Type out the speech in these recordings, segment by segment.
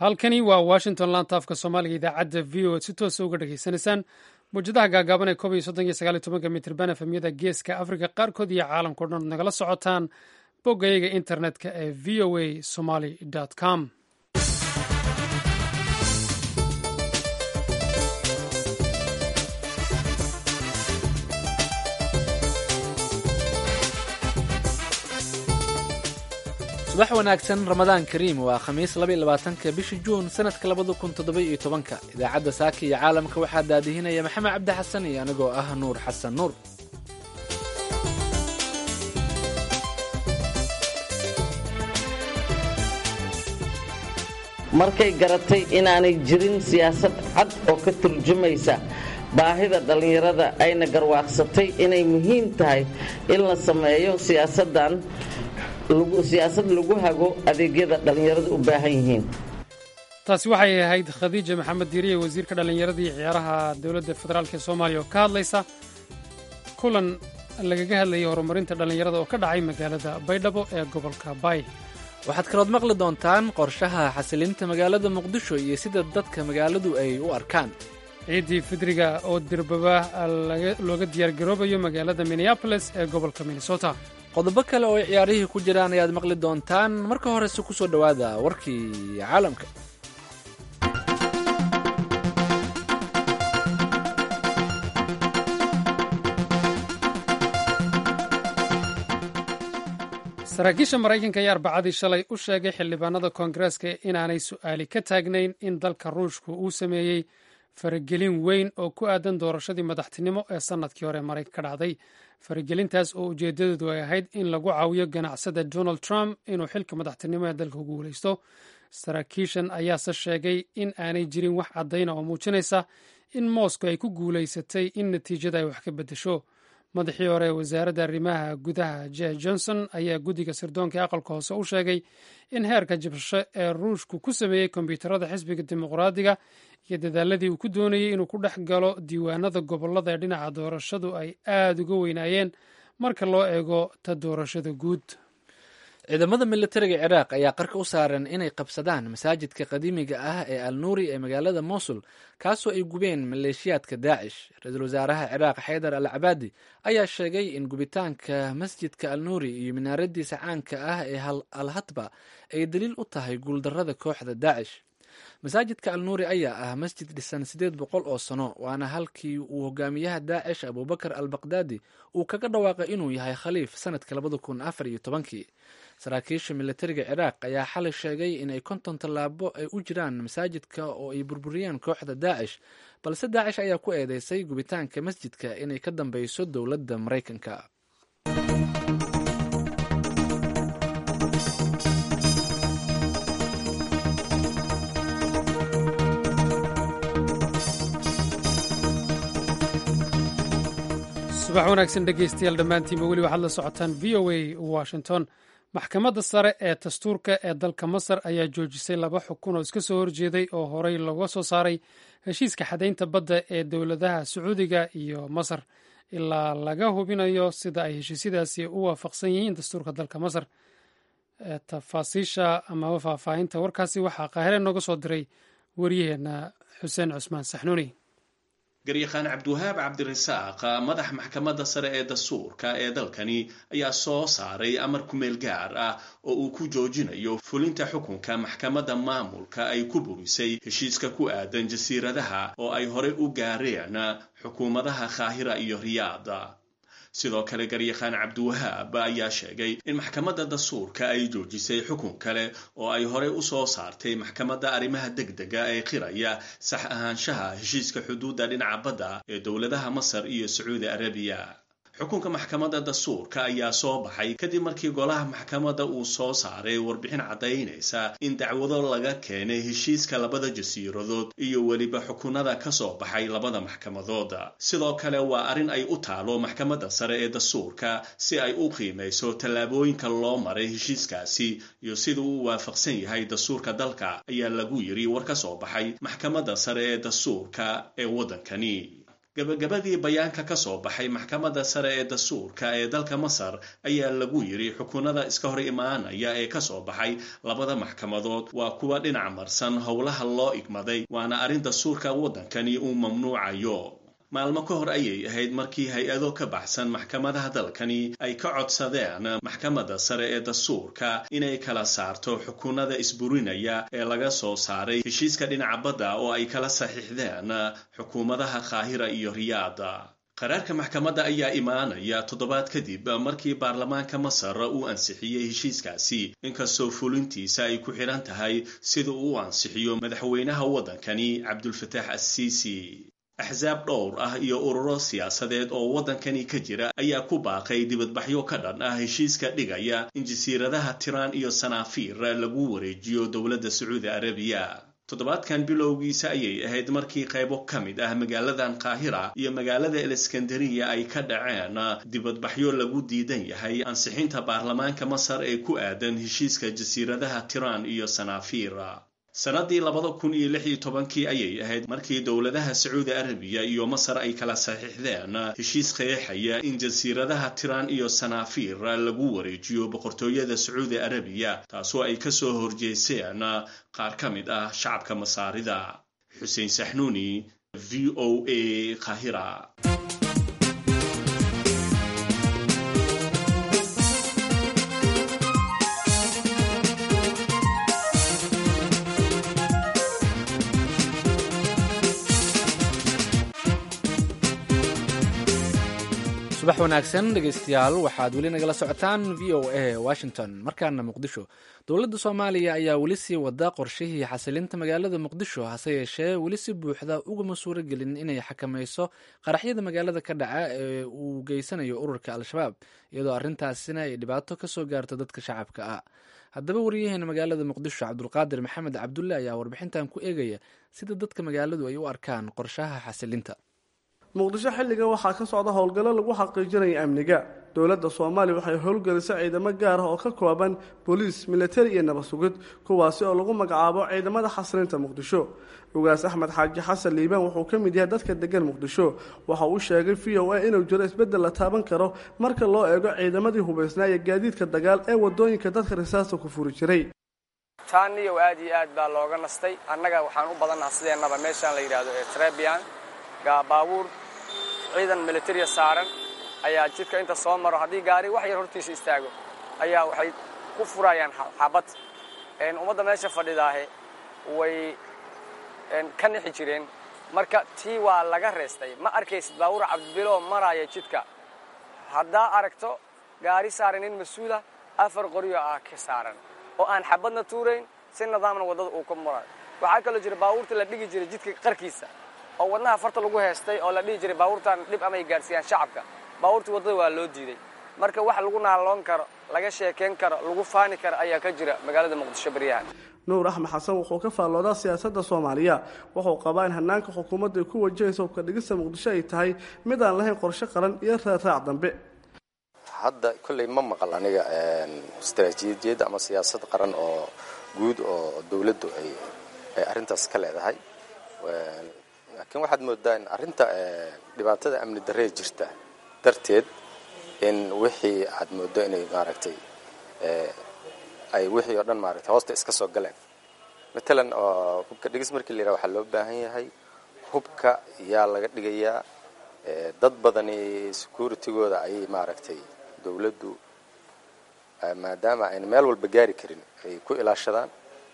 halkani waa washington laanta afka soomaaliga idaacadda v o ad si toosa uga dhegaysanaysaan mawjadaha gaagaaban ee kob iyo soddon iyo sagaal iyo tobanka mitirban efemyada geeska afrika qaarkood iyo caalamkao dhan nagala socotaan boggayaga internetka ee v o a somaly com subax wanaagsan ramadaan kariim waa khamiis laba iyo labaatanka bisha juun sanadka labada kun toddoba iyo tobanka idaacadda saaka iyo caalamka waxaa daadihinaya maxamed cabdi xasan iyo anigoo ah nuur xasan nuur markay garatay inaanay jirin siyaasad cad oo ka turjumaysa baahida dhallinyarada ayna garwaaqsatay inay muhiim tahay in la sameeyo siyaasadan siyaasad lagu hago adeegyada dhallinyaradu u baahan yihiin taasi waxay ahayd khadiija maxamed diiriye wasiirka dhallinyarada iyo ciyaaraha dowladda federaalk ee soomaaliya oo ka hadlaysa kulan lagaga hadlayay horumarinta dhallinyarada oo ka dhacay magaalada baydhabo ee gobolka bay waxaad kalood maqli doontaan qorshaha xasilinta magaalada muqdisho iyo sida dadka magaaladu ay u arkaan ciiddii fidriga oo dirbaba looga diyaargaroobayo magaalada minneaboles ee gobolka minnesota qodobo kale oo ay ciyaarihii ku jiraan ayaad maqli doontaan marka horese ku soo dhowaada warkii caalamka saraakiisha maraykanka ayaa arbacadii shalay u sheegay xildhibaanada koongareeska inaanay su'aali ka taagnayn in dalka ruushku uu sameeyey faragelin weyn oo ku aadan doorashadii madaxtinimo ee sannadkii hore maraykan ka dhacday faragelintaas oo ujeedadeedu ay ahayd in lagu caawiyo ganacsada donald trump inuu xilka madaxtinimo ee dalka ku guulaysto saraakiishan ayaase sheegay in aanay jirin wax caddayna oo muujinaysa in moscow ay ku guulaysatay in natiijada ay wax ka beddesho madaxii hore ee wasaaradda arrimaha gudaha je johnson ayaa guddiga sirdoonka ee aqalka hoose u sheegay in heerka jabsho ee ruushku ku sameeyey kombyuutarada xisbiga dimuqraadiga iyo dadaaladii uu ku doonayey inuu ku dhex galo diiwaanada gobollada ee dhinaca doorashadu ay aada uga weynaayeen marka loo eego ta doorashada guud ciidamada militariga ciraaq ayaa qarka u saaran inay qabsadaan masaajidka qadiimiga ah ee al nuuri ee magaalada mosul kaasoo ay gubeen maleeshiyaadka daacish ra-iisul wasaaraha ciraaq xaydar al cabaadi ayaa sheegay in gubitaanka masjidka al nuuri iyo minaaradiisa caanka ah ee al hatba ay daliil u tahay guuldarrada kooxda daacish masaajidka al nuuri ayaa ah masjid dhisan siddeed boqol oo sano waana halkii uu hogaamiyaha daacish abubakar al baqdaadi uu kaga dhawaaqay inuu yahay khaliif sanadka labada kun afar iyo tobankii saraakiisha militariga ciraaq ayaa xalay sheegay inay konton tallaabo ay u jiraan masaajidka oo ay burburiyeen kooxda daacish balse daacish ayaa ku eedeysay gubitaanka masjidka inay ka dambeyso dowladda maraykanka subax wanaagsan dhegeystayaal dhammaantiinba weli waxaad la socotaan v o a washington maxkamadda sare ee dastuurka ee dalka masar ayaa joojisay laba xukun oo iska soo horjeeday oo horey looga soo saaray heshiiska xadaynta badda ee dowladaha sacuudiga iyo masar ilaa laga hubinayo sida ay heshiisyadaasi u waafaqsan yihiin dastuurka dalka masar tafaasiisha amaba faahfaahinta warkaasi waxaa qaahire nooga soo diray waryaheena xuseen cusmaan saxnuuni garyaqaan cabdiwahaab cabdirasaaq madax maxkamadda sare ee dastuurka ee dalkani ayaa soo saaray amar kumeel gaar ah oo uu ku joojinayo fulinta xukunka maxkamadda maamulka ay ku burisay heshiiska ku aadan jasiiradaha oo ay horey u gaareen xukuumadaha kaahira iyo riyaada sidoo kale garyaqaan cabdiwahaab ayaa sheegay in maxkamadda dastuurka ay joojisay xukun kale oo ay horey u soo saartay maxkamadda arrimaha degdega ee qiraya sax ahaanshaha heshiiska xuduudda dhinaca badda ee dowladaha masar iyo sacuudi arabiya xukunka maxkamadda dastuurka ayaa soo baxay kadib markii golaha maxkamadda uu soo saaray warbixin caddaynaysa in dacwado laga keenay heshiiska labada jasiiradood iyo weliba xukunada ka soo baxay labada maxkamadood sidoo kale waa arrin ay u taalo maxkamadda sare ee dastuurka si ay u qiimayso tallaabooyinka loo maray heshiiskaasi iyo sida uu waafaqsan yahay dastuurka dalka ayaa lagu yiri war ka soo baxay maxkamadda sare ee dastuurka ee waddankani gabagabadii bayaanka ka soo baxay maxkamadda sare ee dastuurka ee dalka masar ayaa lagu yidhi xukunada iska hor imaanaya ee ka soo baxay labada maxkamadood waa kuwa dhinac marsan howlaha loo igmaday waana arrin dastuurka waddankani uu mamnuucayo maalmo ka hor ayay ahayd markii hay-ado ka baxsan maxkamadaha dalkani ay ka codsadeen maxkamadda sare ee dastuurka inay kala saarto xukunada isburinaya ee laga soo saaray heshiiska dhinaca badda oo ay kala saxiixdeen xukuumadaha qaahira iyo riyaada qaraarka maxkamadda ayaa imaanaya toddobaad kadib markii baarlamaanka masar uu ansixiyey heshiiskaasi inkastoo fulintiisa ay ku xidhan tahay sida uu ansixiyo madaxweynaha waddankani cabdulfataax assiisi axsaab dhowr ah iyo ururo siyaasadeed oo waddankani ka jira ayaa ku baaqay dibadbaxyo ka dhan ah heshiiska dhigaya in jasiiradaha tiraan iyo sanaafiir lagu wareejiyo dowladda sacuudi arabiya toddobaadkan bilowgiisa ayay ahayd markii qaybo ka mid ah magaaladan qaahira iyo magaalada eleskandariya ay ka dhaceen dibadbaxyo lagu diidan yahay ansixinta baarlamaanka masar ee ku aadan heshiiska jasiiradaha tiraan iyo sanaafiir sannaddii labada kun iyo lix iyo tobankii ayay ahayd markii dowladaha sacuudi arabiya iyo masar ay kala saxiixdeen heshiis qeexaya in jasiiradaha tiraan iyo sanaafiir lagu wareejiyo boqortooyada sacuudi arabiya taasoo ay kasoo horjeeseen qaar ka mid ah shacabka masaarida xuseen saxnuuni v o a kahira subax wanaagsan dhegaystayaal waxaad weli nagala socotaan v o a washington markaana muqdisho dowladda soomaaliya ayaa weli sii wada qorshihii xasilinta magaalada muqdisho hase yeeshee weli si buuxda ugama suuro gelin inay xakamayso qaraxyada magaalada ka dhaca ee uu geysanayo ururka al-shabaab iyadoo arrintaasina ay dhibaato kasoo gaarto dadka shacabka ah haddaba wariyaheena magaalada muqdisho cabdulqaadir maxamed cabdulle ayaa warbixintan ku eegaya sida dadka magaaladu ay u arkaan qorshaha xasilinta muqdisho xilligan waxaa ka socda howlgallo lagu xaqiijinaya amniga dowladda soomaaliya waxay howlgelisay ciidamo gaar ah oo ka kooban booliis militari iyo nabad sugid kuwaasi oo lagu magacaabo ciidamada xasilinta muqdisho ugaas axmed xaaji xasan liibaan wuxuu ka mid yahay dadka degan muqdisho waxa uu sheegay v o a inuu jiro isbeddel la taaban karo marka loo eego ciidamadii hubaysnaa iyo gaadiidka dagaal ee wadooyinka dadka risaasta ku furi jiray taaniyow aad iyo aad baa looga nastay annaga waxaan u badannaha sideennaba meeshaan la yidhaahdo ee trebian baabuur ciidan militariya saaran ayaa jidka inta soo maro haddii gaari wax yar hortiisa istaago ayaa waxay ku furayaan xabad ummadda meesha fadhidaahe way ka nixi jireen marka tii waa laga reestay ma arkaysid baabuur cabdibiloo maraya jidka haddaa aragto gaari saaran nin mas-uula afar qoryo ah ka saaran oo aan xabadna tuurayn si nidaamna waddada uu ka marayo waxaa kaloo jira baabuurta la dhigi jiray jidka qarkiisa oo wadnaha farta lagu heestay oo la dhihi jiray baabuurtan dhib amay gaadhsiiyaan shacabka baabuurtii waddada waa loo diiday marka wax lagu naaloon karo laga sheekayn karo lagu faani karo ayaa ka jira magaalada muqdisho baryahan nuur axmed xasan wuxuu ka faalloodaa siyaasadda soomaaliya wuxuu qabaa in hanaanka xukuumadda ay ku wajahaysa hubka dhigista muqdisho ay tahay mid aan lahayn qorshe qaran iyo raaraac dambe hadda kolley ma maqal aniga istaraatiijiyadda ama siyaasad qaran oo guud oo dowladdu ay ay arrintaas ka leedahay laakiin waxaad moodaa in arrinta dhibaatada amni darree jirta darteed in wixii aad mooddo inay maaragtay ay wixii oo dhan maaragtay hoosta iska soo galeen matalan oo hubka dhigis markii la yidhaha waxaa loo baahan yahay hubka yaa laga dhigayaa dad badani securitygooda ayay maaragtay dowladdu maadaama ayna meel walba gaari karin ay ku ilaashadaan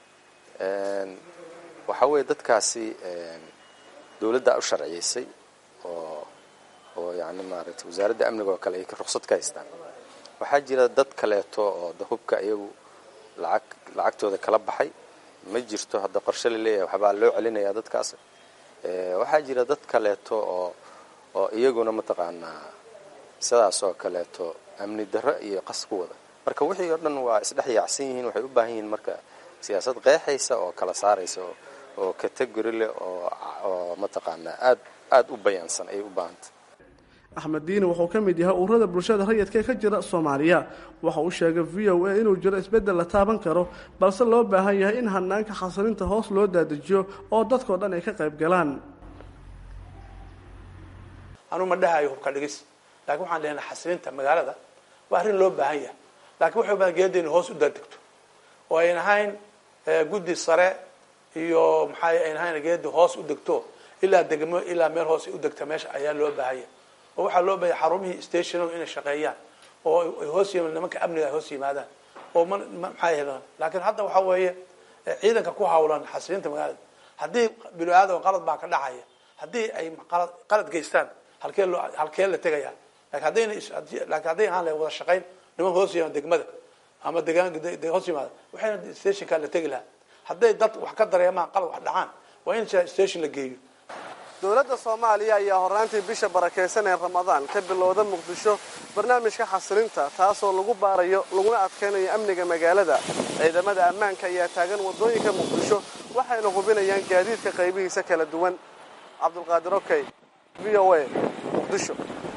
waxaa weeye dadkaasi dowladdaa u sharciyaysay oo oo yani maaragtay wasaaradda amniga oo kale ay ruqsad ka haystaan waxaa jira dad kaleeto oo da hubka iyagu lacag lacagtooda kala baxay ma jirto hadda qorshe la leeyahay waxbaa loo celinayaa dadkaas waxaa jira dad kaleeto oo oo iyaguna mataqaanaa sidaas oo kaleeto amni darro iyo qas ku wada marka wixii oo dhan waa isdhex yaacsan yihiin waxay u baahan yihiin marka siyaasad qeexaysa oo kala saaraysa oo categori leh oo mataqaanaa aad aada u bayaansan ayay u baahantay axmed diini wuxuu ka mid yahay ururada bulshada rayidka ka jira soomaaliya waxa uu sheegay v o a inuu jiro isbeddel la taaban karo balse loo baahan yahay in hanaanka xasilinta hoos loo daadajiyo oo dadkao dhan ay ka qayb galaan anuu ma dhahayo hubka dhigis laakiin waxaan lehnay xasilinta magaalada waa arrin loo baahan yahay lakiin waxay badan geeda ina hoos u daadegto oo ayn ahayn guddi sare iyo maxaa ayn ahayn geeda hoos u degto ilaa degmo ilaa meel hoos u degta meesha ayaa loo baahanya oo waxaa loo baahanya xarumihii stationagu inay shaqeeyaan oo ay hoos yim nimanka amniga ay hoos yimaadaan oo ma maxaa helan laakiin hadda waxaa weeye ciidanka ku hawlan xasilinta magaalada haddii bilo aadam qalad baa ka dhacaya haddii ay qalad qalad geystaan halkee loo halkee la tegaya lakin haddayna lakin hadday ahaan lahay wada shaqayn niman hoos yimaada degmada ama degaan hoos yimaada waxayna stationkaa la tegi lahaa hadday dad wax ka dareemaan qalad wax dhacaan waa in station la geeyo dowladda soomaaliya ayaa horraantii bisha barakaysan ee ramadaan ka bilowda muqdisho barnaamijka xasilinta taasoo lagu baarayo laguna adkaynayo amniga magaalada ciidamada ammaanka ayaa taagan waddooyinka muqdisho waxayna hubinayaan gaadiidka qaybihiisa kala duwan cabdulqaadir okey v o a muqdisho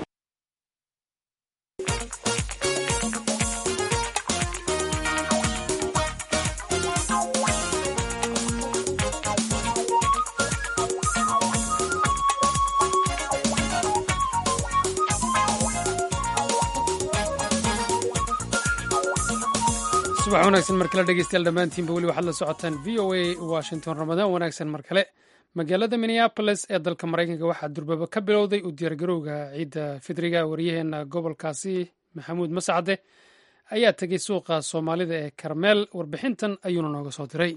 subax wanaagsan mar kale dhegeystayaal dhammaantiinba weli waxaad la socotaan v o a washington ramadaan wanaagsan mar kale magaalada minneabolis ee dalka maraykanka waxaa durbaba ka bilowday u diyaargarowga ciidda fidriga waryaheena gobolkaasi maxamuud mascade ayaa tegey suuqa soomaalida ee karmeel warbixintan ayuuna nooga soo diray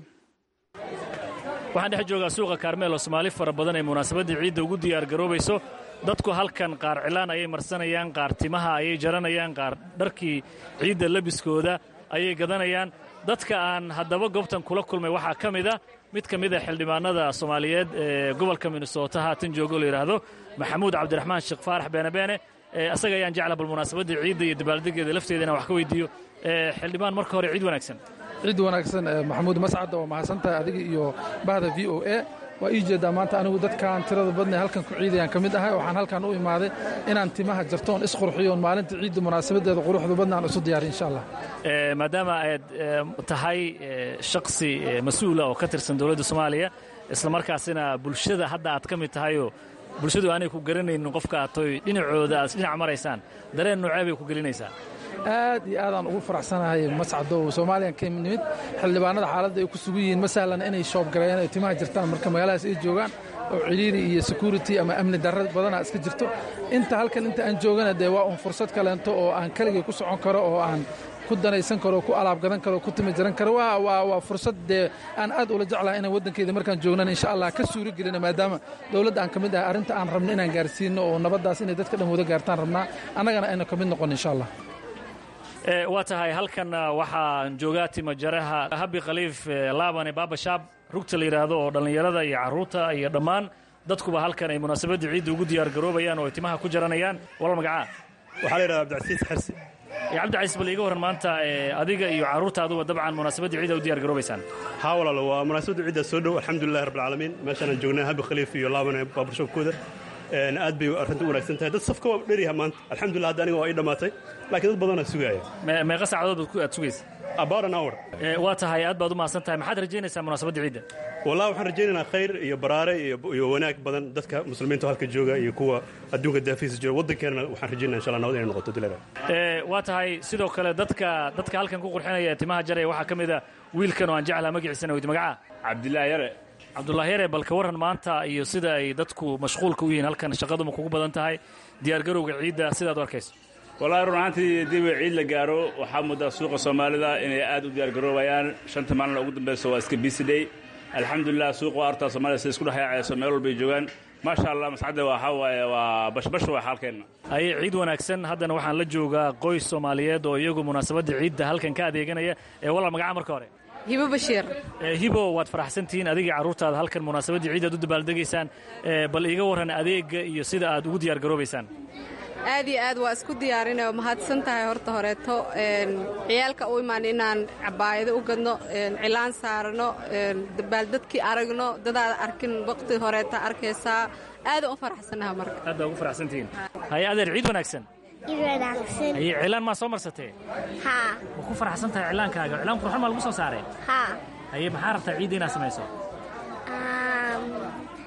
waxaan dhex joogaa suuqa kaarmeel oo soomaali fara badan ay munaasabaddii ciidda ugu diyaargaroobayso dadku halkan qaar cilaan ayay marsanayaan qaar timaha ayay jaranayaan qaar dharkii ciidda labiskooda ayay gadanayaan dadka aan haddaba goobtan kula kulmay waxaa ka mid a mid ka mida xildhibaanada soomaaliyeed ee gobolka minnesota haatan joogo la yidhaahdo maxamuud cabdiraxmaan sheekh faarax beenabeene asaga ayaan jecla bal munaasabaddii ciidda iyo dabaaldegeeda lafteeda inaan wax ka weydiiyo xildhibaan marka hore ciid wanaagsan ciid wanaagsan maxamuud mascadda waa mahadsantahay adiga iyo bahda v o a waa ii jeedaa maanta anigu dadkaan tirada badnay halkan ku ciidayaan ka mid ahay waxaan halkan u imaaday inaan timaha jartoon isqurxiyoon maalinta ciidda munaasabadeeda quruxda badna aan isu diyaariy insha allah maadaama aad tahay shaksi mas-uula oo ka tirsan dowladda soomaaliya isla markaasina bulshada hadda aad ka mid tahayoo bulshadu aanay ku garanaynin qofka aatoy dhinacooda aad dhinac maraysaan dareen noocee bay ku gelinaysaa aad iyo aadaan ugu faraxsanahay mascadow soomaaliyan ka nimid xildhibaanada xaaladda ay ku sugan yihiin masalan inay shoobgareeyaan ay timaha jirtaan marka magaaladaas ay joogaan oo ciriiri iyo security ama amni darra badanaa iska jirto inta halkan inta aan joogana dee waa un fursad kaleento oo aan keligay ku socon karo oo aan ku danaysan karo ku alaab gadan karo ku timi jaran karo waa fursad dee aan aad ula jeclahay inaan waddankeeda markaan joognana insha allah ka suuro gelina maadaama dowladda aan ka mid ahay arrinta aan rabno inaan gaarsiino oo nabaddaas inay dadka dhan wada gaartaan rabnaa annagana ayna ka mid noqon insha allah waa tahay halkan waxaan joogaa timajaraha habi khaliif laabane baabashaab rugta la yidhaahdo oo dhallinyarada iyo carruurta iyo dhammaan dadkuba halkan ay munaasabaddii ciidda ugu diyaargaroobayaan oo ay timaha ku jaranayaan walal magacaa waxaa la yidhahdaa abdicasiis xarsi cabdicasiis bal iiga warran maanta adiga iyo carruurtaaduba dabcan munaasabaddii ciidda u diyaargaroobaysaan haa walaalo waa munaasabadda ciidda soo dhow alxamdulilahi rabbilcaalamiin meeshaanaan joognaa habi khaliif iyo laabane baabarshabkooda aad bay arrinta u wanaagsan tahay dad safka waa dheryaha maanta alxamdulillah hadda aniga waa ii dhammaatay laakiin dad badanaa sugaaya meeqa saacadood aad sugaysa about an hour waa tahay aad baad u mahadsan tahay maxaad rajaynaysaa munaasabadda ciidda wallahi waxaan rajaynaynaa khayr iyo baraare iyo wanaag badan dadka muslimiinta halka jooga iyo kuwa adduunka daafiisa jooga waddankeenna waxaan rajaynaa insha allah nabad inay noqoto dilada waa tahay sidoo kale dadka dadka halkan ku qurxinaya ee timaha jaraya waxaa ka mid a wiilkan oo aan jeclaa magaciisana weydi magacaa cabdilaahi yare cabdullaahi yare bal ka warran maanta iyo sida ay dadku mashquulka u yihiin halkan shaqaduma kugu badan tahay diyaargarowga ciidda sidaad u arkayso wallaahi run ahaantii haddii ba ciid la gaaro waxaa muddaa suuqa soomaalida inay aad u diyaargaroobayaan shanta maalin ugu dambaysa waa iska bisidhay alxamdulilah suuqa waa artaa soomaalida sida isku dhexyaacayso meel walbay joogaan maasha allah mascadda waxaa waaye waa bashbash waa xaalkeenna aye ciid wanaagsan haddana waxaan la joogaa qoys soomaaliyeed oo iyagu munaasabadda ciidda halkan ka adeeganaya ee walaal magaca marka hore hibo bashiir hibo waad faraxsantihiin adigii carruurtaada halkan munaasabaddii ciid aad u dabaaldegaysaan bal iiga warran adeegga iyo sida aad ugu diyaargaroobaysaan aad iyo aad waa isku diyaarinay oo mahadsan tahay horta horeeto ciyaalka u imaan inaan cabaayado u gadno cilaan saarano dabaaldadkii aragno dadaada arkin waqti horeeta arkaysaa aada u faraxsanaha marka aad baa ugu faraxsantihiin haye adeer ciid wanaagsan ciid wanaagsan haye cilaan maa soo marsatee haa ma ku faraxsan tahay cilaankaaga cilaan qurxan maa lagu soo saaree haa haye maxaa rabtaa ciidda inaad samayso aad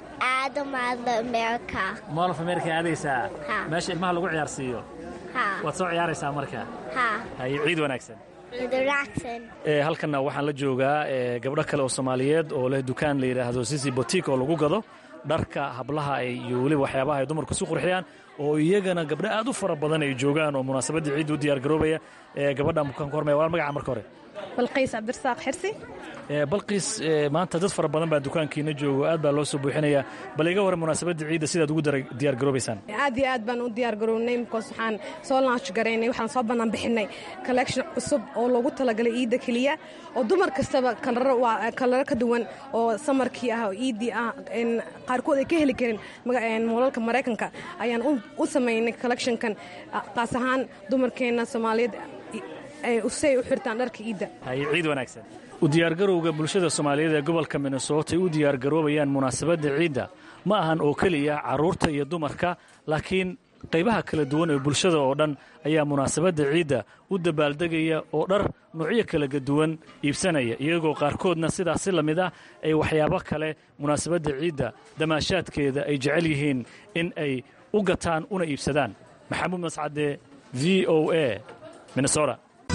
aado maada america mool of america aadaysaa Ha. meesha ilmaha lagu ciyaarsiiyo ha waad soo ciyaaraysaa marka ha haye ciid wanaagsan relaxan Ee, halkanna waxaan la joogaa ee, gabdho kale oo soomaaliyeed oo leh dukaan la yidhaahdo sisi botik oo lagu gado dharka hablaha ay iyo weliba waxyaabaha ay dumarku si qurxiyaan oo iyagana gabdho aad u fara badan ay joogaan oo munaasabaddii ciidda u diyaar garoobaya ee, gabadha mukaan ku hormaya waa magaca marka hore balqiis cabdirasaaq xirsi Ee, balqiis ee, maanta dad fara badan baa dukaankiina joogo aad baa loo soo buuxinayaa bal iga hore munaasabadda ciidda sidaad ugu dara- diyaar garoobaysaan aad iyo aad baan u diyaar garownay because waxaan soo launch garaynay waxaan soo bannaan bixinay collection cusub oo loogu talagalay iidda keliya oo dumar kastaba kalaro waa kalaro ka duwan oo samarkii ah oo iiddii ah een qaarkood ay ka heli karin maga- een moolalka maraykanka ayaan u- u samaynay collectionkan ah, qaas ahaan dumarkeenna soomaaliyeed ay si ay u xirtaan dharka iidda haye ciid wanaagsan u diyaargarowga bulshada soomaaliyeed ee gobolka minnesota ay u diyaargaroobayaan munaasabadda ciidda ma ahan oo keliya carruurta iyo dumarka laakiin qaybaha kala duwan ee bulshada oo dhan ayaa munaasabadda ciidda u dabaaldegaya oo dhar nuucyo kala duwan iibsanaya iyagoo qaarkoodna sidaas si la mid ah ay waxyaabo kale munaasabadda ciidda damaashaadkeeda ay jecel yihiin in ay u gataan una iibsadaan maxamuud mascade v o a minnesota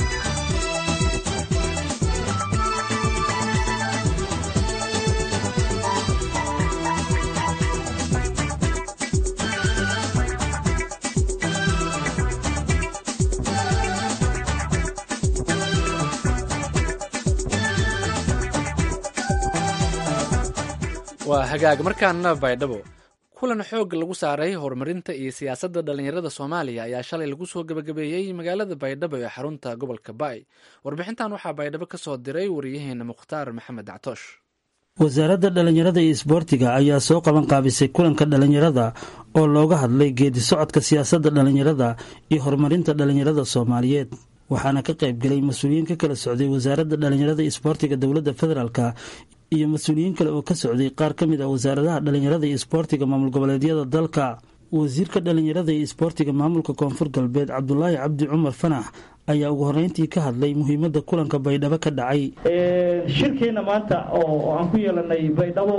waa hagaag markaana baydhabo kulan xoog lagu saaray horumarinta iyo siyaasadda dhallinyarada soomaaliya ayaa shalay lagu soo gebagabeeyey magaalada baydhabo ee xarunta gobolka baay warbixintan waxaa baydhabo ka soo diray wariyaheena mukhtaar maxamed dactoosh wasaaradda dhallinyarada iyo isboortiga ayaa soo qaban qaabisay kulanka dhallinyarada oo looga hadlay geedi socodka siyaasadda dhallinyarada iyo horumarinta dhallinyarada soomaaliyeed waxaana ka qaybgelay mas-uuliyiin ka kala socday wasaaradda dhallinyarada iyo isboortiga dowladda federaalka iyo mas-uuliyiin kale oo ka socday qaar ka mid ah wasaaradaha dhallinyarada iyo isboortiga maamul goboleedyada dalka wasiirka dhallinyarada iyo isboortiga maamulka koonfur galbeed cabdulaahi cabdi cumar fanax ayaa ugu horreyntii ka hadlay muhiimadda kulanka baydhabo ka dhacay shirkeena maanta oo aan ku yeelanay baydhabo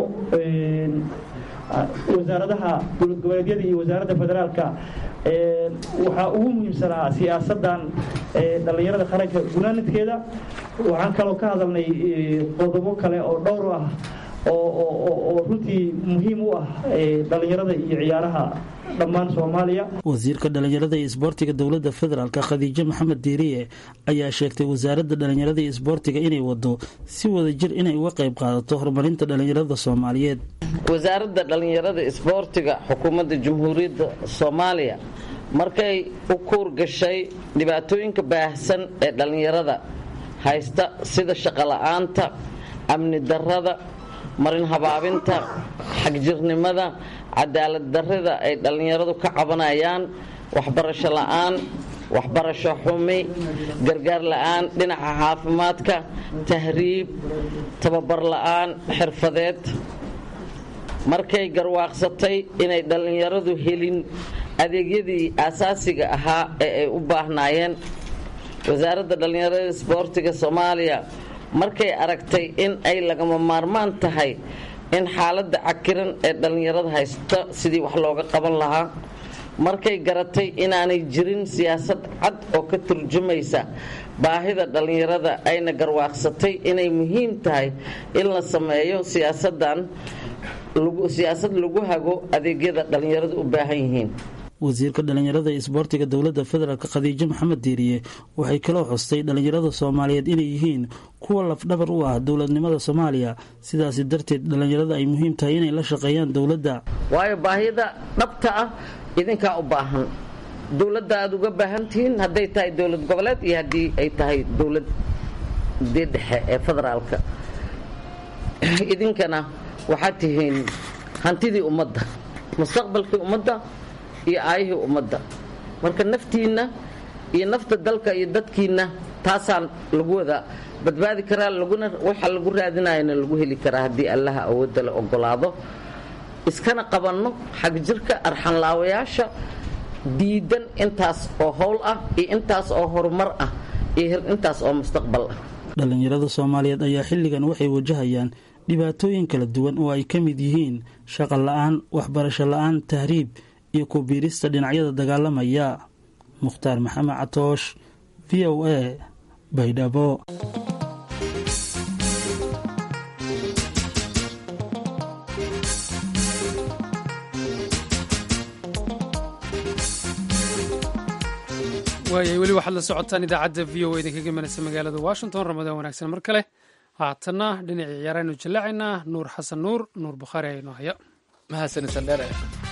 wasaaradaha dowlad goboleedyada iyo wasaaradda federaalka waxaa ugu muhiimsanaa siyaasadan dhallinyarada qaranka gunaanadkeeda waxaan kaloo ka hadalnay qodobo kale oo dhowr ah oo runtii muhiim u ah dhallinyarada iyo ciyaaraha dhammaan soomaaliya wasiirka dhallinyarada iyo isboortiga dowladda federaalk khadiijo maxamed diiriye ayaa sheegtay wasaaradda dhallinyarada iyo isboortiga inay wado si wada jir inay uga qayb qaadato horumarinta dhallinyarada soomaaliyeed wasaaradda dhallinyarada isboortiga xukuumadda jamhuuriyadda soomaaliya markay u kuur gashay dhibaatooyinka baahsan ee dhallinyarada haysta sida shaqola'aanta amni darrada marin habaabinta xagjirnimada cadaalad darrida ay dhallinyaradu ka cabanayaan waxbarasho la'aan waxbarasho xumi gargaar la'aan dhinaca caafimaadka tahriib tababar la'aan xirfadeed markay garwaaqsatay inay dhallinyaradu helin adeegyadii aasaasiga ahaa ee ay u baahnaayeen wasaaradda dhallinyarada isboortiga soomaaliya markay aragtay in ay lagama maarmaan tahay in xaaladda cakiran ee dhallinyarada haysta sidii wax looga qaban lahaa markay garatay inaanay jirin siyaasad cad oo ka turjumaysa baahida dhallinyarada ayna garwaaqsatay inay muhiim tahay in la sameeyo siyaasadan siyaasad lagu hago adeegyada dhallinyaradu u baahan yihiin wasiirka dhallinyarada iyo isboortiga dowladda federaalk khadiijo maxamed diiriye waxay kaloo xustay dhallinyarada soomaaliyeed inay yihiin kuwa lafdhabar u ah dowladnimada soomaaliya sidaasi darteed dhallinyarada ay muhiim tahay inay la shaqeeyaan dowladda waayo baahida dhabta ah idinkaa u baahan dowladda aad uga baahan tihiin hadday tahay dowlad goboleed iyo haddii ay tahay dowladii dhexe ee federaalka idinkana waxaad tihiin hantidii ummadda mustaqbalkii ummadda iyo aayihii ummadda marka naftiinna iyo nafta dalka iyo dadkiinna taasaan lagu wada badbaadi karaa laguna waxa lagu raadinayana lagu heli karaa haddii allaha awoodda la ogolaado iskana qabanno xagjirka arxanlaawayaasha diidan intaas oo howl ah iyo intaas oo horumar ah iyo intaas oo mustaqbal ah dhallinyarada soomaaliyeed ayaa xilligan waxay wajahayaan dhibaatooyin kala duwan oo ay ka mid yihiin shaqo la-aan waxbarasho la-aan tahriib iyo ku biirista dhinacyada dagaalamaya mukhtaar maxamed catoosh v o a baydhabo waayay weli waxaad la socotaan idaacadda v o idinkaga imanaysa magaalada washington ramadaan wanaagsan mar kale haatanna dhinacii ciyaaraynu jallaacaynaa nuur xasan nuur nuur bukhaari aynoo haya mahadsanidsan dheere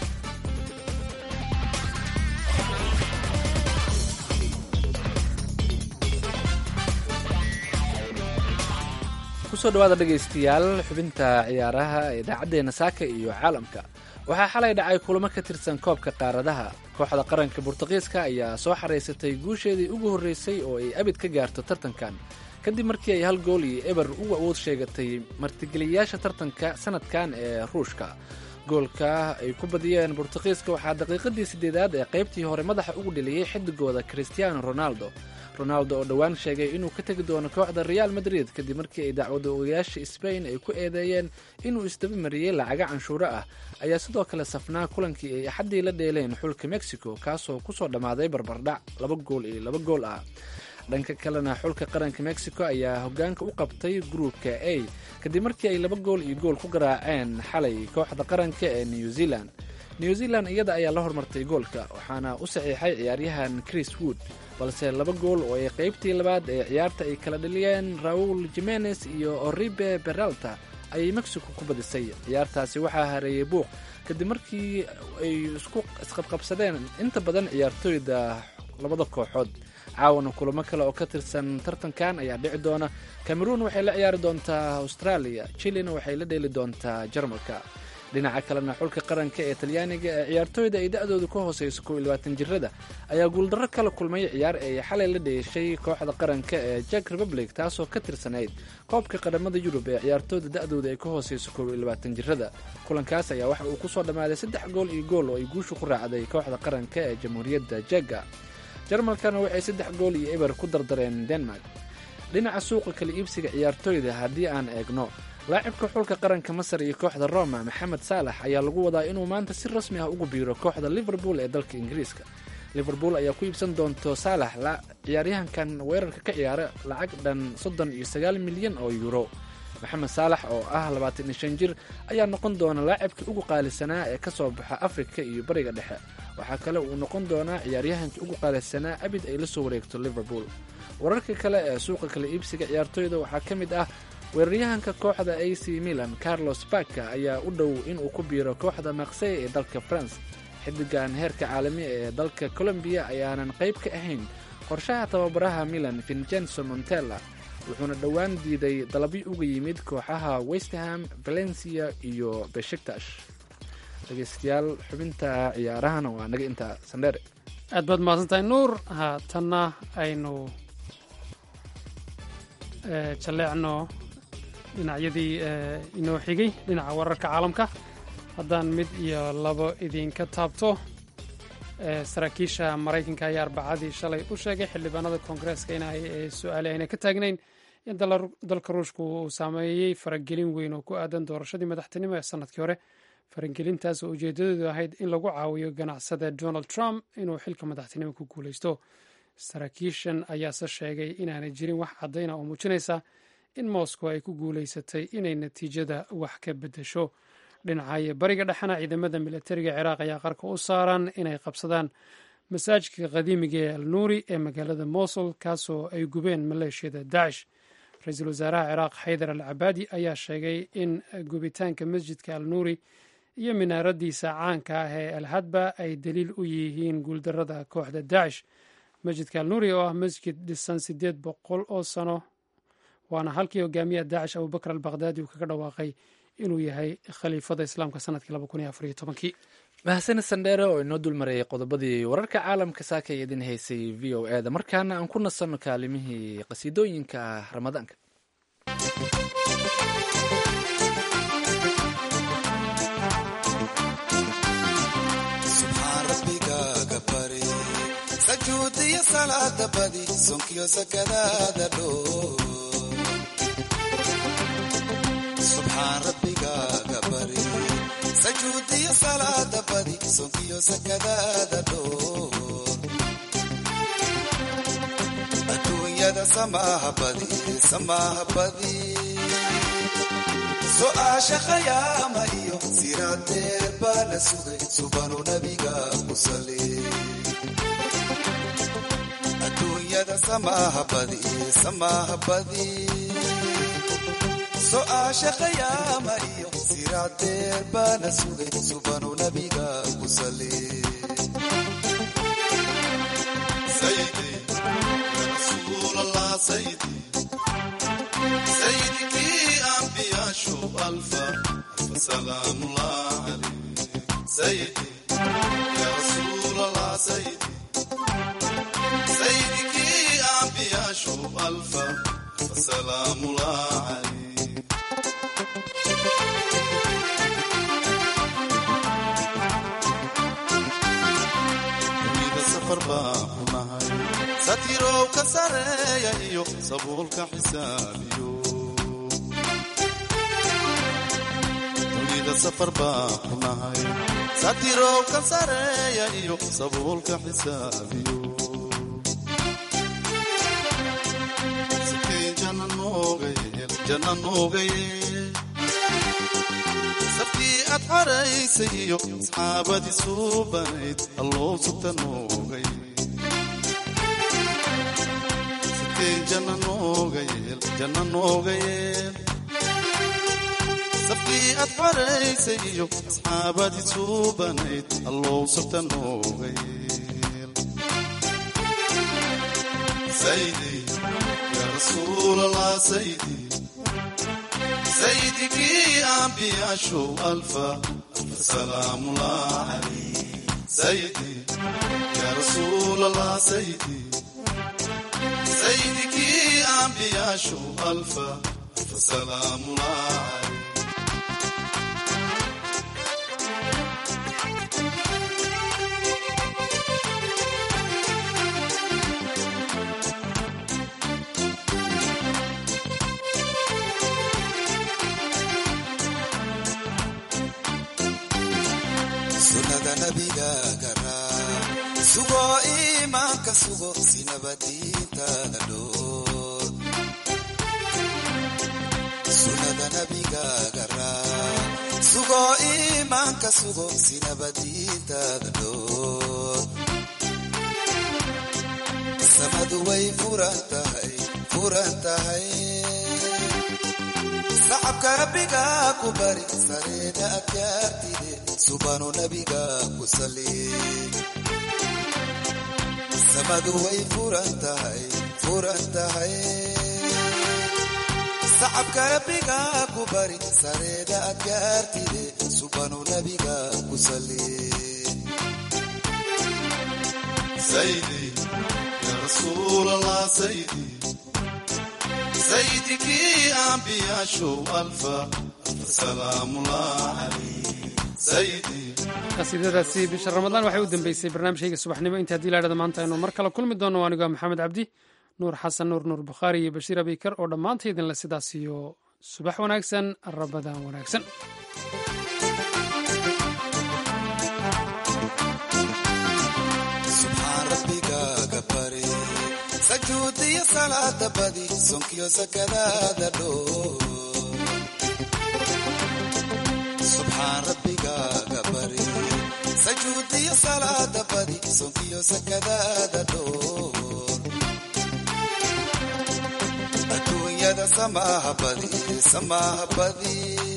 kusoo dhawaada dhegaystayaal xubinta ciyaaraha ee idaacaddeenna saaka iyo caalamka waxaa xalay dhacay kulamo ka tirsan koobka qaaradaha kooxda qaranka burtuqiiska ayaa soo xaraysatay guusheedii ugu horreysay oo ay abid ka gaarto tartankan kadib markii ay hal gool iyo eber ugu awood sheegatay martigeliyayaasha tartanka sanadkan ee ruushka goolka ay ku badiyeen burtuqiiska waxaa daqiiqadii sideedaad ee qaybtii hore madaxa ugu dheliyey xidigooda christiano ronaldo ronaldo oo dhowaan sheegay inuu ka tegi doono kooxda real madrid kadib markii ay dacwada ogayaasha sbain ay ku eedeeyeen inuu isdaba mariyey lacaga canshuuro ah ayaa sidoo kale safnaa kulankii ay axaddii la dheeleen xulka mexico kaasoo kusoo dhammaaday barbardhac laba gool iyo laba gool ah dhanka kalena xulka qaranka mexico ayaa hogaanka u qabtay gruupka a kadib markii ay laba gool iyo gool ku garaaceen xalay kooxda qaranka ee new zealand new zealand iyada ayaa la hormartay goolka waxaana u saxiixay ciyaaryahan chris wood balse laba gool oo ay qaybtii labaad ee ciyaarta ay kala dhaliyeen raul jimenez iyo oribe beralta ayay mexico ku badisay ciyaartaasi waxaa hareeyey buuq kadib markii ay isku isqabqabsadeen inta badan ciyaartooyda labada kooxood caawana kulamo kale oo ka tirsan tartankan ayaa dhici doona cameroon waxay la ciyaari doontaa australia chilina waxay la dheeli doontaa jarmalka dhinaca kalena xulka qaranka ee talyaaniga ee ciyaartooyda ay da-doodu ka hooseyso kow iyo labaatan jirada ayaa guuldarro kala kulmay ciyaar ay xalay la dheeshay kooxda qaranka ee jack republic taasoo ka tirsanayd koobka qadhamada yurub ee ciyaartooyda da-dooda ay ka hooseyso kow iyo labaatan jirada kulankaas ayaa waxa uu kusoo dhammaaday saddex gool iyo gool oo ay guushu ku raacday kooxda qaranka ee jamhuuriyadda jega jarmalkana waxay saddex gool iyo eber ku dardareen denmark dhinaca suuqa kala iibsiga ciyaartooyda haddii aan eegno laacibka xulka qaranka masar iyo kooxda roma maxamed saalax ayaa lagu wadaa inuu maanta si rasmi ah ugu biiro kooxda liverpool ee dalka ingiriiska liverpool ayaa ku iibsan doonto saalax ciyaaryahankan weerarka ka ciyaara lacag dhan soddon iyo sagaal milyan oo yuuro maxamed saalax oo ah labaatan iyo shan jir ayaa noqon doona laacibkii ugu qaalisanaa ee kasoo baxa afrika iyo bariga dhexe waxaa kale uu noqon doonaa ciyaaryahankii ugu qaalisanaa abid ay la soo wareegto liverpool wararka kale ee suuqa kala iibsiga ciyaartooyda waxaa ka mid ah weeraryahanka kooxda a c milan carlos baka ayaa u dhow inuu ku biiro kooxda maksey ee dalka france xidigan heerka caalami ee dalka colombiya ayaanan qayb ka ahayn qorshaha tababaraha milan vincenzo montella wuxuuna dhowaan diiday dalabyo uga yimid kooxaha westerham valencia iyo beshiktash dhegeystayaal xubinta ciyaarahana waa naga intaa sandheere aad baad mahadsantahay nuur haatanna aynu jalleecno dhinacyadii inoo xigay dhinaca wararka caalamka haddaan mid iyo labo idinka taabto saraakiisha maraykanka ayaa arbacadii shalay u sheegay xildhibaanada koongareeska in ay su-aale ayna ka taagnayn in dalka ruushku uu saameeyey faragelin weyn oo ku aadan doorashadii madaxtinimo ee sanadkii hore faragelintaas oo ujeedadeedu ahayd in lagu caawiyo ganacsada donald trump inuu xilka madaxtinimo ku guuleysto saraakiishan ayaase sheegay inaanay jirin wax caddayna oo muujinaysa in moscow ay ku guuleysatay inay natiijada wax ka beddesho dhinacayo bariga dhexena ciidamada milatariga ciraaq ayaa qarka u saaran inay qabsadaan masaajidka qadiimiga ee al nuuri ee magaalada mosul kaasoo ay gubeen maleeshiyada dacish ra-iisul wasaaraha ciraaq xaydar al cabaadi ayaa sheegay in gubitaanka masjidka al nuuri iyo minaaradiisa caanka ah ee al hadba ay daliil u yihiin guuldarada kooxda dacish masjidka al nuuri oo ah masjid dhisan sideed boqol oo sano waana halkii hogaamiyaha daacish abubakr al bakhdadi uu kaga dhawaaqay inuu yahay khaliifada islaamka sanadkii mahasani sandheere oo inoo dulmarayay qodobadii wararka caalamka saaka ee idin haysay v o e da markaana aan ku nasanno kaalimihii qasiidooyinka ah ramadaanka sajuudiyo salaada badi sonkiyo sakadaada dhoo subxaan rabbigaaga bari sajuudiyo salaada badi sonkiyo sakadaada dhoor adduunyada samaaha badi samaaha badi su'aasha khayaama iyo siraadeer baa la sugay subanu nabiga ku sali adduunyada samaaha badi samaaha badi su'aasha khayaama iyo siraadeer baa la sugay subanu nabiga ku sali sayidi ya rasuul allah sayidi سيدك أنبياء شو ألفا ألف سلام الله عليك سيدي يا رسول الله سيدي سيدك أنبياء شو ألفا ألف سلام الله عليك dunida safar baan ku nahay satirow ka sareeya iyo sabuulka xisaabiyo dunida safar baan ku nahay satirow ka sareeya iyo sabuulka xisaabiyo sikeen janna nooga yeel janna nooga yeel safkii aad xaraysay iyo asxaabadii suubanayd alloo sugta nooga yeel sikeen janna nooga yeel janna nooga yeel safkii aad xaraysay iyo asxaabadii suubanayd alloo sugta nooga yeel saydi yaa rasuulallah saydi سيدك أنبياء شو ألفا ألف سلام الله عليك سيدي يا رسول الله سيدي سيدك أنبياء شو ألفا ألف سلام الله عليك sunnada nabigaaga raac sugo iimaanka sugo sinabadiintaada dhoor sunnada nabigaaga raac sugo iimaanka sugo sinabadiintaada dhoor samadu way furan tahay furan tahay sacabka rabbiga ku bari sareeda adkaartide subanu nabiga ku sali samadu way furan tahay furan tahay sacabka rabbiga ku bari sareeda adkaartide subanu nabiga ku sali saydi ya rasuul allah saydi سيدك أنبياء شو ألفا ألف سلام الله عليك سيدي qasiidadaasi bisha ramadaan waxay u dambeysay barnaamijkayga subaxnimo inta haddii laadhada maanta aynu mar kale kulmi doono anigoo maxamed cabdi nuur xasan nuur nuur bukhaari iyo bashiir abiykar oo dhammaanta idinle sidaas iyo subax wanaagsan rabadaan wanaagsan subxaan rabbigaaga bari sajuudiyo salaada badi sonkiyo sakadaada dhoor subxaan rabbigaaga bari sajuudiyo salaada badi sonkiyo sakadaada dhoor adduunyada samaaha badi samaaha badi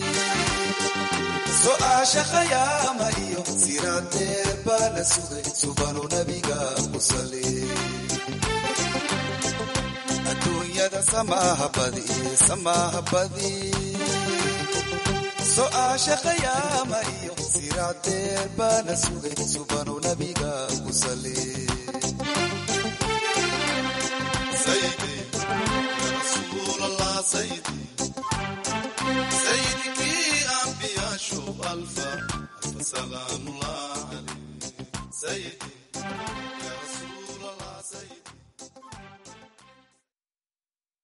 su'aasha khayaama iyo siraadeer baa la sugay subanu nabiga ku sali adduunyada samaaha badi samaaha badi su'aasha khayaama iyo siraadeer baa la sugay subanu nabiga ku sali sayidi ya rasuul allah sayidi